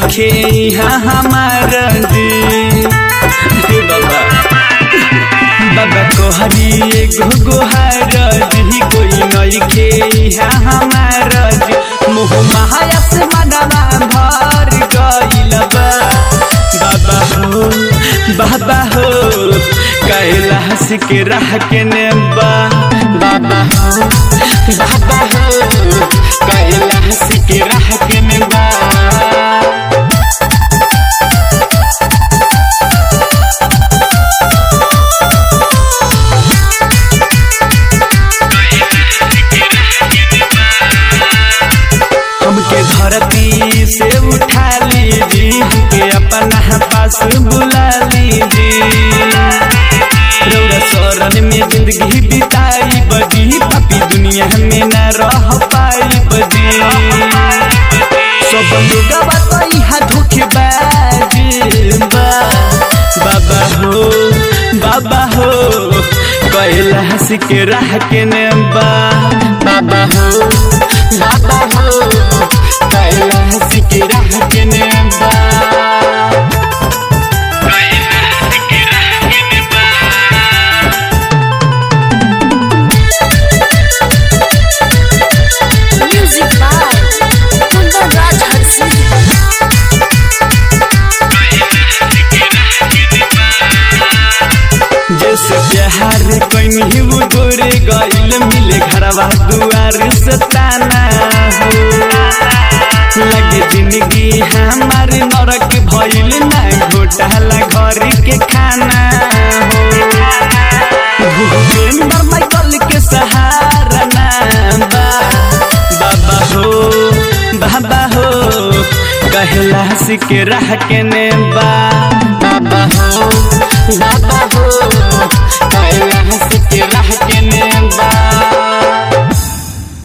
नइखे यहाँ हमार जी हे बाबा बाबा कोहरी एगो गोहार जी कोई नइखे यहाँ हमार जी मोह माया से मनवा भर गइल बा बाबा हो बाबा हो कैलाश के राह के नेबा बाबा हो बाबा हो कैलाश के राह के नेबा हमके धरती से उठा लीजी हमके अपना पास बुला लीजी रौरा शरण में जिंदगी बिताई बजी पापी दुनिया में न रह पाई बजी सब लोग बताई हा धोखेबाज बा बाबा हो बाबा हो कैलाश के राह के नेबा बाबा हो बाबा हो कैलाश के राह के नेबा Music by Kundan Raj Hansi. जैसे प्यार कहीं वो गोरे गइल मिले घरवा दुआर से ताना हो लगे जिंदगी हमार नरक भइल ना घोटाला घर के खाना हो भूपेंद्र माइकल के सहारा ना बा बाबा हो बाबा हो कैलाश के राह के नेबा बाबा हो बाबा हो कैलाश के राह के नेबा